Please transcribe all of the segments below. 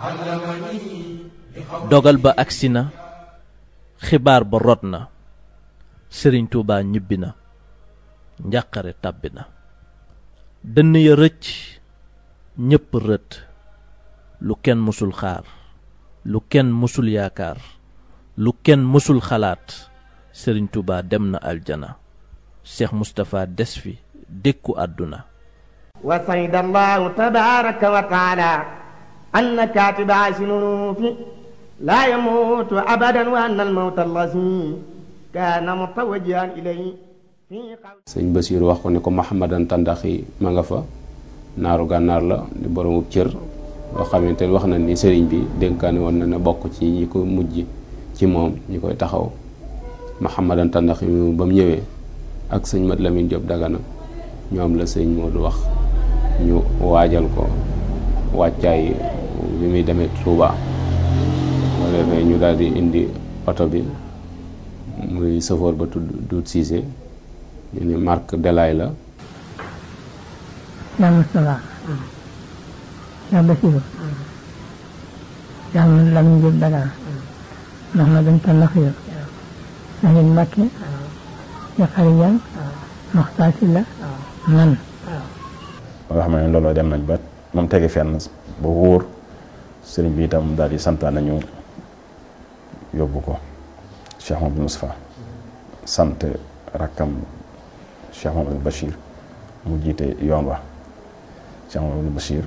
dogal ba agsi na xibaar ba rot na sëriñ tuubaa ñibbi na njàqare tàbbi na dënn ya rëcc ñépp rët lu kenn mësul xaar lu kenn mësul yaakaar lu kenn mësul xalaat sëriñ tuubaa dem na aljana seex mustapha des fi dékku àdduna wa sayda allahu tabaraka wa taala anna katiba sinunuufi laa yamuutu abadan wa anna almawta allazi kaana mutawajjihan ilayhi sëñ Basiiru wax ko ne ko Mahamadan Tandaxi ma nga fa naaru gànnaar la di boromub cër boo xamante ne wax na ni sëriñ bi dénkaane woon na ne bokk ci ñi ko mujj ci moom ñi koy taxaw Mahamadan Tandaxi mi ba mu ñëwee ak sëñ Mat Lamin Jóob Dagana ñoom la sëñ Moodu wax ñu waajal ko wàccaay bi muy demee Tuuba moo defee ñu daal di indi oto bi muy safoor ba tudd Duut Siise ñu ni marque Delaay la Cheikh Moustapha Cheikh Bassirou Cheikh Mat Lamin Jóob Dagana Mahamadan Tandaxi Sëriñ Mbàkke Cheikh Xari Jaan Maxtaar Sylla man ba nga xam ne looloo dem nañ ba moom tege fenn ba wóor sëriñ bi itam daal di santaan nañu yóbbu ko Cheikh Mamadou Moustapha sant rakkam Cheikh Mamadou Bachir mu jiite yoon wa Cheikh Mamadou Bachir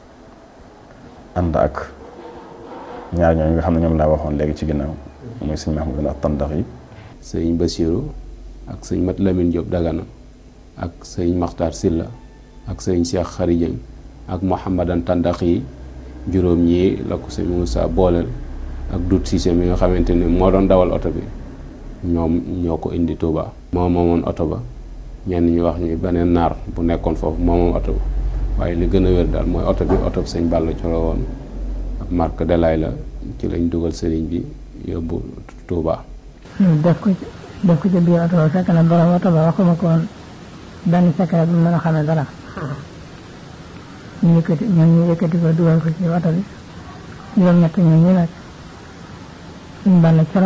ànd ak ñaar ñooñu nga xam ne ñoom laa waxoon léegi ci ginnaaw muy sëñ Mahmoud ak Tandax yi sëñ Basiiru ak sëñ Mat Lamin Jóob Dagana ak sëñ Maxtaar Silla ak sëñ Cheikh Xari Jëng ak Mouhamadan Tandax yi juróom ñii la ko sëñ Moussa booleel ak Dut Siise mi nga xamante ni moo doon dawal oto bi ñoom ñoo ko indi Touba. moo moomoon oto ba ñenn ñu wax ñi beneen naar bu nekkoon foofu moo moom oto ba waaye li gën a wér daal mooy oto bi oto bi sëñ Balla Coro woon ak marque Delaay la ci lañ dugal sëriñ bi yóbbu Touba. def ko ci def ko ci biir oto ba fekk na borom oto ba waxuma ko woon benn secret bu mën a xamee dara ñu yëkkati ñoom ñu yëkkati ko dugal ko ci oto bi juróom-ñett ñoom ñu nag suñ Balla Coro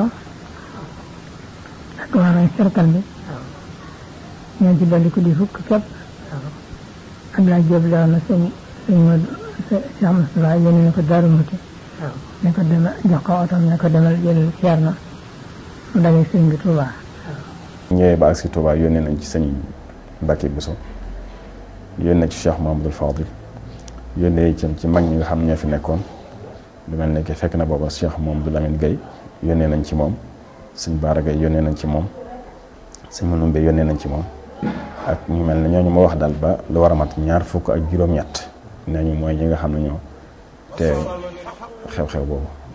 ak waa nañ cercle bi ñoo ci dolli ko di fukk képp Abdoulaye Diop la woon na sëñ sëñ Modou Cheikh Moustapha yónni na ko Daaru Muti ne ko demal jox ko otom ne ko demal jël ceer na mu dalee sëñ bi Touba ñëwee ba ak si Touba yónnee nañ ci sëñ Mbacke Bousso yónnee ci Cheikh Mahamadul Fadil yónnee itam ci mag ñi nga xam ñoo fi nekkoon lu mel ne que fekk na booba Cheikh Mahamadou Lamine Gueye yónnee nañ ci moom sëñ Baara Gueye yónnee nañ ci moom sëñ Manoumbe yónnee nañ ci moom ak ñu mel ne ñooñu ma wax daal ba lu war a mat ñaar fukk ak juróom-ñett nee ñu mooy ñi nga xam ne ñoo te xew-xew boobu